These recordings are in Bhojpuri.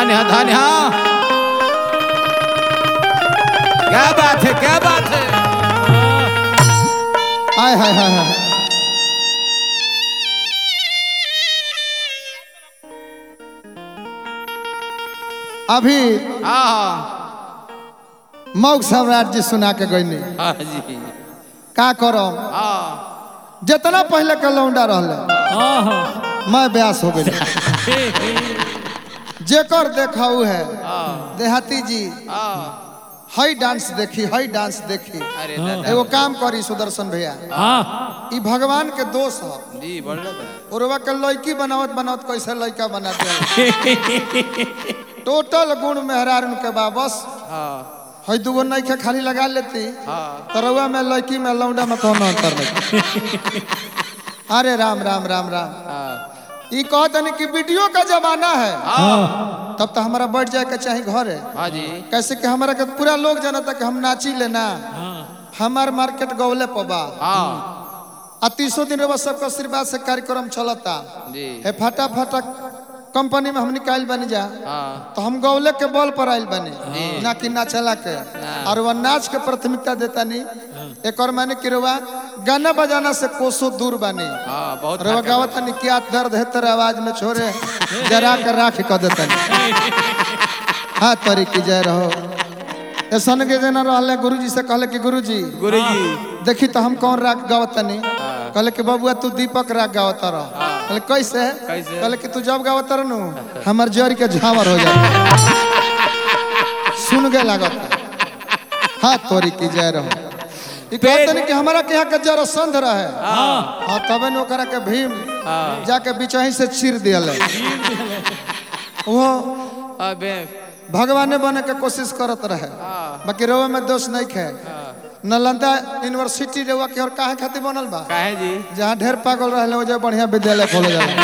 धन्य धन्य क्या बात है क्या बात है हाय हाय हाय हाय अभी हाँ मौग सम्राट जी सुना के गईनी हाँ जी का करम हाँ जितना पहले के लौंडा रहले हाँ हाँ मैं ब्यास हो गई जेकर देखाऊ है हाँ देहाती जी हाँ हई डांस देखी हई डांस देखी अरे दादा एगो काम करी सुदर्शन भैया हाँ ई भगवान के दोष है जी बढ़ रहा था उर्वा के लड़की बनावत बनावत कैसे लड़का बना दे टोटल गुण मेहरार उनके बा बस हाँ हई दूगो नइखे खाली लगा लेती हाँ तरवा में लड़की में लौंडा में कौन अंतर नहीं अरे राम राम राम राम हाँ ई कहत नहीं कि वीडियो का जमाना है हाँ तब तो हमारा बैठ जाए के चाहे घर है हाँ जी कैसे कि हमारा के पूरा लोग जानता कि हम नाची लेना हाँ हमार मार्केट गौले पबा हाँ आ तीसो दिन रउआ सबके आशीर्वाद से कार्यक्रम चलता जी हे फटा फटा कंपनी में हम निकाल बनी जा हाँ तो हम गौले के बल पर आयल बनी ना कि नाचला के और वह नाच के प्राथमिकता देता नहीं एक और मैंने कि रउआ गाना बजाना से कोसों दूर बनी हाँ बहुत रउआ गावत नहीं क्या दर्द है तेरे आवाज में छोरे जरा कर राख कर देता नहीं हाँ तरी की जय रहो ऐसा के जना रहले गुरुजी से कहले कि गुरुजी गुरु जी देखी तो हम कौन राग गावत नहीं कहले कि बबुआ तू दीपक राग गावत रह कहले कैसे कैसे? कहले कि तू जब गावत रह नु हमर जड़ के झावर हो जाता सुन के लागत हाँ तोरी की जय रहो ई कहते नहीं कि हमारा के यहाँ के जड़ संध रहे हाँ तबे न ओकरा के भीम हाँ जाके बिचही से चीर दियल वो अबे भगवाने बने के कोशिश करत रहे बाकी रवा में दोष नहीं खे नालंदा यूनिवर्सिटी रेवा के और काहे खातिर बनल बा काहे जी जहाँ ढेर पागल रहले हो जाए बढ़िया विद्यालय खोले जाला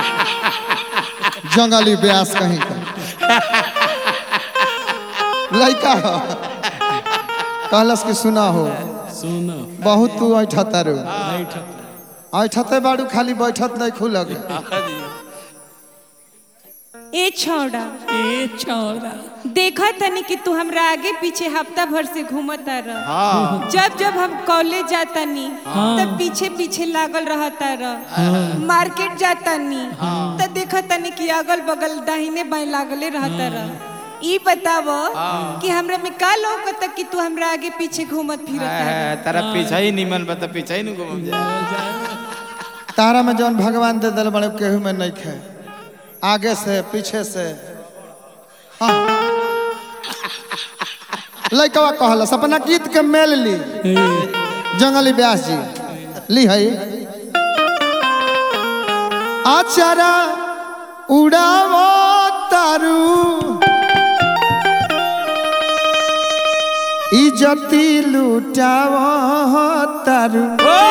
जंगली ब्यास कहीं का लड़का हो कहलस कि सुना हो सुनो बहुत तू ऐठता रू बैठ ऐठते बाड़ू खाली बैठत नहीं खुलग हाँ जी ए छौड़ा ए छोरा देखा तनी कि तू हमरा आगे पीछे हफ्ता भर से घूमता रह हाँ जब जब हम कॉलेज जाता नी तब पीछे पीछे लागल रहता रह मार्केट जाता नी तब देखा तनी कि अगल बगल दाहिने बाएं लागले रहता रह ई बताव कि हमरा में का लौकता कि तू हमरा आगे पीछे घूमत फिरत रह तारा पीछा ही निमन बता पीछा ही नहीं घूम जा तारा में जौन भगवान दे दिल बड़े केहू में नहीं खे आगे से पीछे से हाँ लड़कवा कहलस अपना गीत के मेल ली जंगली व्यास जी ली है आचारा उड़ावो तारू इजती लुटावो तारू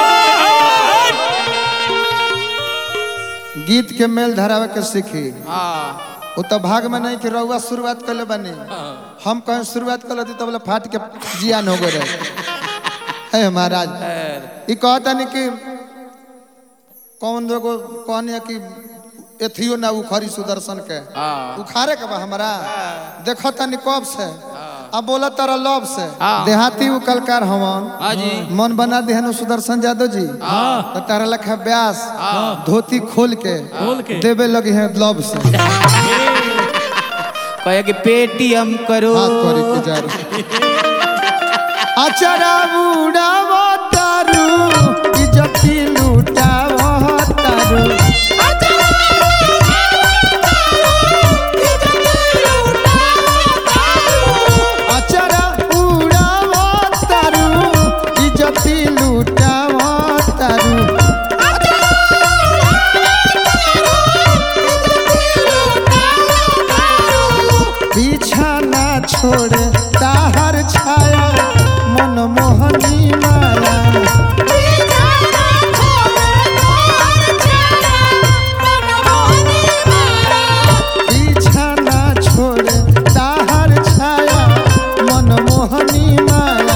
गीत के मेल धरावे के सीखी हाँ वो तो भाग में नहीं कि रउआ शुरुआत कर ले बनी हम कहीं शुरुआत कर लेती तो बोले फाट के जियान हो गए है महाराज ये कहता नहीं कि कौन लोगो कौन है कि एथियो ना उखरी सुदर्शन के हाँ उखारे के बा हमारा देखो तनी कब से अब बोला तारा लब से हाँ। देहाती उकलकार हवन हाँ जी मन बना देहनु सुदर्शन यादव जी तो तारा लखा व्यास धोती खोल के खोल के। देवे लगे हैं लब से कहे कि पेटीएम करो हाथ करी के जा रहे अचरा बुढ़ावो तारू इज्जती लूटावो तारू अचरा उड़ावो तारू इज्जती लूटावो तारू पीछा ना छोड़े ताहर छाया मनमोहनी माया पीछा ना छोड़े ताहर छाया मनमोहनी माया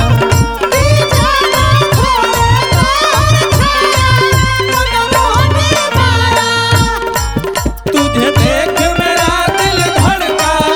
तुझे देख मेरा दिल धड़का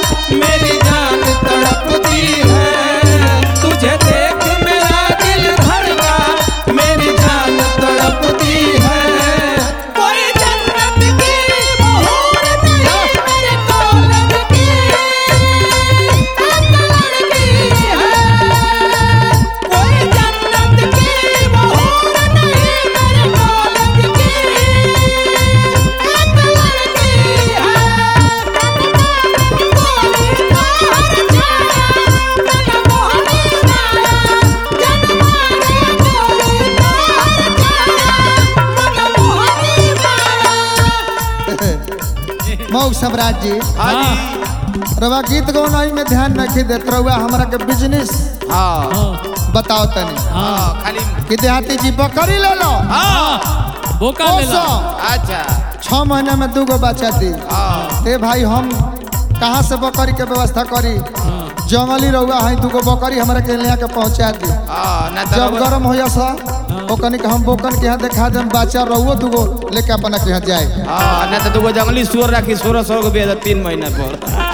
मऊ सम्राट जी हाँ जी रवा गीत गौनाई में ध्यान रखी देत रहुआ हमरा के बिजनेस हाँ हाँ बताओ तनी हाँ खाली कि देहाती जी बकरी ले लो हाँ बोका ले ला ओसो अच्छा छह महीने में दू गो बच्चा दी हाँ ए भाई हम कहाँ से बकरी के व्यवस्था करी जंगली रहुआ है दूगो बकरी हमरा के ले के पहुंचा दी हाँ ना तो जब रउआ- गरम हो सा ओकनी के हम बोकन के यहाँ देखा देम बच्चा रहुओ दूगो लेके अपना के यहाँ जाए हाँ ना तो दूगो जंगली सुअर रखी सोलह सौ को बेच तीन महीना पर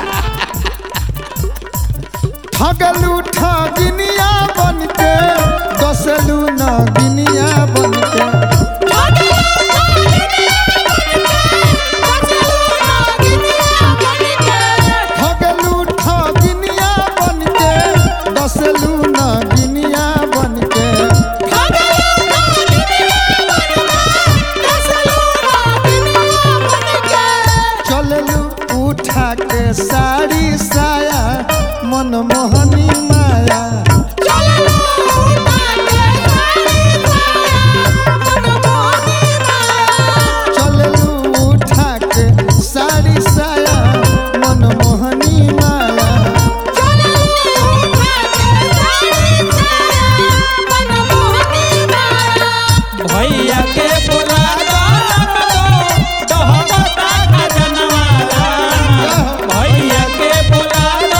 ठगलू ठगिनिया बन के दसलू नगिनिया बन के ठगलू ठगिनिया बन के दसलू नगिनिया बन के चललू उठा के साड़ी साया मनमोहनी माया चललू उठा के साड़ी साया मनमोहनी माया भैया के बोला भैया के बोला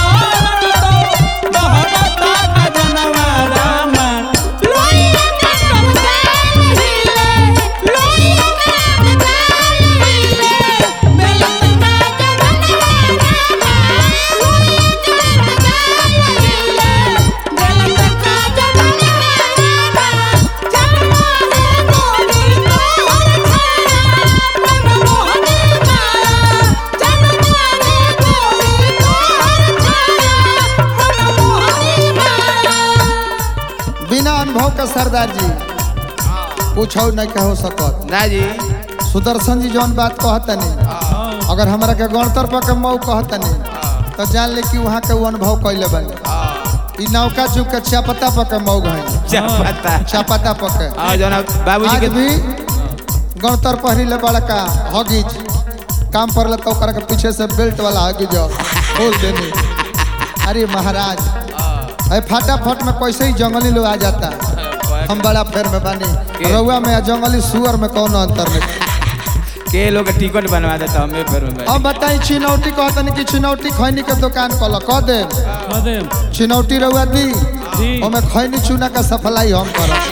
बिना अनुभव के सरदार जी पूछो नहीं कहो सकत ना जी सुदर्शन जी जौन बात कहतनी अगर हमरा के गणतर पर के मऊ कहतनी तो जान ले कि वहाँ के वो अनुभव कैले बने ई नौका चुप के चापता पर के मऊ गए क्या पता चापता पर के हाँ जो ना बाबूजी आज के भी गणतर पहरी ले बड़का हगीज काम पर ले तो ओकरा के पीछे से बेल्ट वाला हगीज खोल देनी अरे महाराज अरे फटाफट में कैसे ही जंगली लोग आ जाता हम बड़ा फेर में बानी के? रउआ में आ जंगली सुअर में कौन अंतर नहीं के लोग टिकट बनवा देता हमें फिर में अब बताई चिनौटी कहतनी कि चिनौटी खैनी के दुकान कल कह दे कदम चिनौटी रउआ दी जी ओमे खैनी चूना का सफलाई हम करब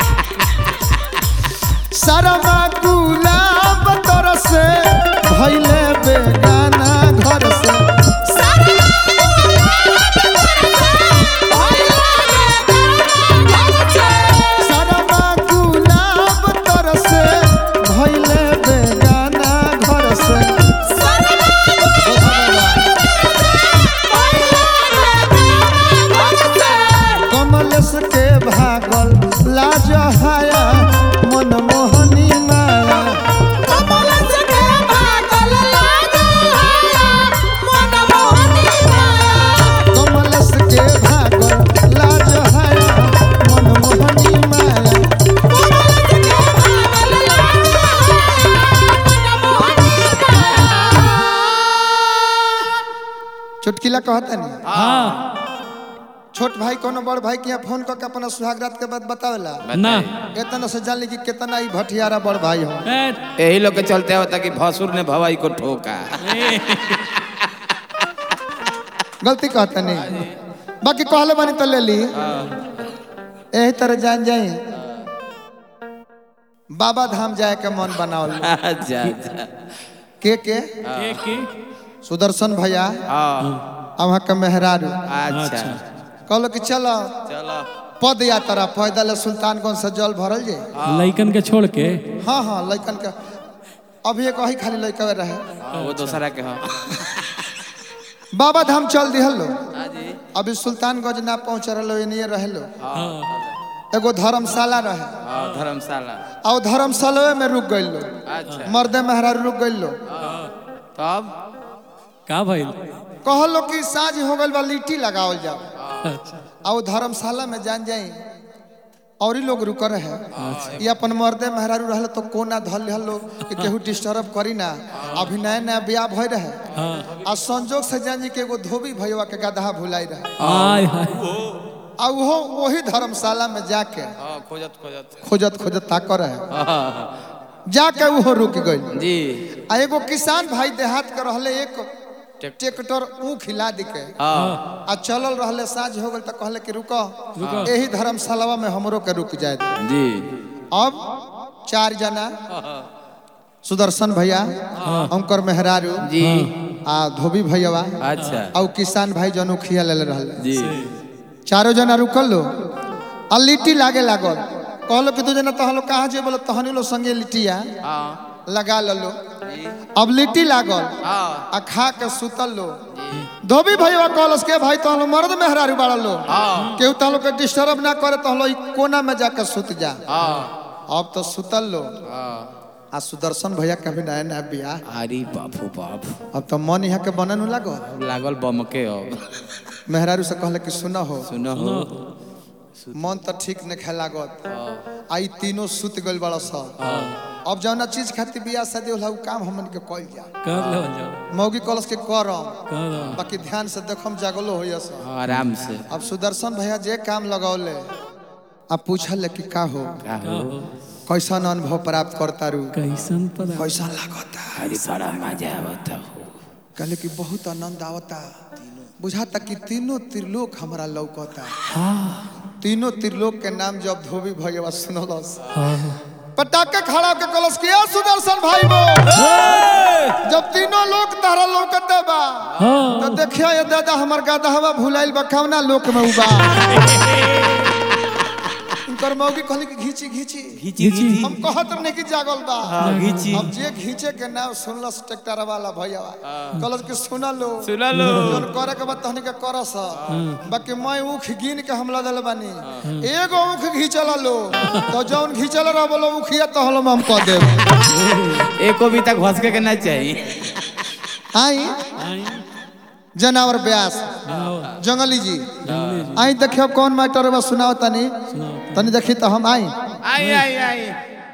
सारा गुलाब तर से भैले बेगाना घर से सारा गुलाब तर से भैले बेगाना घर से कमलेश के भागल लाज हाया मनमोहनी माया कमलेश के भागल लाज हाया मनमोहनी माया चुटकिला कहता नहीं हाँ छोट भाई कोनो बड़ भाई के यहाँ फोन करके अपना सुहागरात के बाद बतावेला ना इतना से जान ली कि कितना ही भटियारा बड़ भाई हो ए, यही लोग के चलते होता कि भसुर ने भवाई को ठोका ए, गलती कहता नहीं बाकी कहले बनी तो ले ली यही तरह जान जाए बाबा धाम जाए के मन बनावल अच्छा अच्छा के के के के सुदर्शन भैया हाँ वहाँ के मेहरारू अच्छा कहलो कि चलो चलो पद यात्रा पैदल सुल्तानगंज से जल भरल जे लइकन के छोड़ के हाँ हाँ लइकन के अभी एक वही खाली लइकवे रहे हाँ, वो दूसरा के हाँ बाबा धाम चल दिहल लो हाँ जी अभी सुल्तानगंज ना पहुँच रहे एनिए रहे लो हाँ एगो धर्मशाला रहे हाँ धर्मशाला आ वो धर्मशाला में रुक गइल लो अच्छा मर्दे मेहरारू रुक गइल लो तब का भइल कहलो कि साँझ हो गइल बा लिट्टी लगावल जाओ अच्छा आ वो धर्मशाला में जान जाई और ही लोग रुक रहे हैं ये अपन मर्दे मेहरारू रहल तो कोना धल रहल लोग कि केहू डिस्टर्ब करी ना अभी नया नया ब्याह भय रहे हाँ आ संजोग से जान जी के एगो धोबी भैया के गदहा भुलाई रहे आय हाय आ वो वही धर्मशाला में जाके हाँ खोजत खोजत खोजत खोजत ताक रहे हाँ, जाके वो रुक गई जी आ एगो किसान भाई देहात के रहले एक ट्रैक्टर ऊख हिला दी के हाँ आ चलल रहले साँझ हो गल तो कहले कि रुको रुको। यही धर्मशाला में हमरो के रुक जाए दे। जी अब चार जना सुदर्शन भैया अंकर मेहरारू जी आ धोबी भैया अच्छा और किसान भाई जन उखिया ले रहले जी चारों जना रुकल लो आ लिट्टी लागे लागल कहलो कि तू जना तहन लोग कहाँ जे बोलो तहनी लो संगे लिट्टिया हाँ लगा लो जी अब लिट्टी लागल हाँ आ खा के सुतल लो धोबी भैया कहलस के भाई तहन लोग मर्द मेहरारू बाड़ा लो हाँ केहू तहन लोग के डिस्टर्ब ना करे तहन लोग ई कोना में जाकर सुत जा हाँ अब तो सुतल लो हाँ आ सुदर्शन भैया कभी नया नया बियाह अरे बापू बाप अब तो मन यहाँ के बनन लागो लागल बमके अब मेहरारू से कहले कि सुनो हो सुनो हो मन तो ठीक नहीं खे लागत आई तीनों सुत गइल बड़ा सा अब जौना चीज खातिर बियाह शादी होला उ काम हमन के कइल जा कर लो जाओ मौगी कलस के करम कर लो बाकी ध्यान से देखम जागलो होइए सा हाँ, आराम से अब सुदर्शन भैया जे काम लगौले अब पूछल कि का हो का हो कैसन अनुभव प्राप्त करता रू कैसन पता कैसन लागता अरे बड़ा मजा आवता हो कहले कि बहुत आनंद आवता बुझाता कि तीनों त्रिलोक हमरा लौकता तीनों त्रिलोक के नाम जब धोबी भैया सुनलस हाँ पटाखे खड़ा के कलश किया सुदर्शन भाई वो जब तीनों लोग तारा लौकते बा हाँ तो देखियो ये दादा हमर गादहवा भुलाइल बा कवना लोक में उबा इनकर मौगी कहली कि घीची घीची घीची घीची हम कहत नहीं कि जागल बा हाँ, घीची अब जे घीचे के नाम सुनलस ट्रैक्टर वाला भैया कहलस कि सुना लो सुना लो जोन करे के बाद तहनी के करस बाकी मैं ऊख गिन के हमला दल बानी एगो ऊख घीचल लो तो जौन घीचल रह बोलो ऊखिया तो हलम हम कह देब एको भी तक घसके के ना चाहिए आई आई जनावर ब्यास बनाओ जंगली जी जंगली जी आई देखियो कौन मैटर बा सुनाओ तनी सुनाओ तनी देखी तो हम आई आई आई आई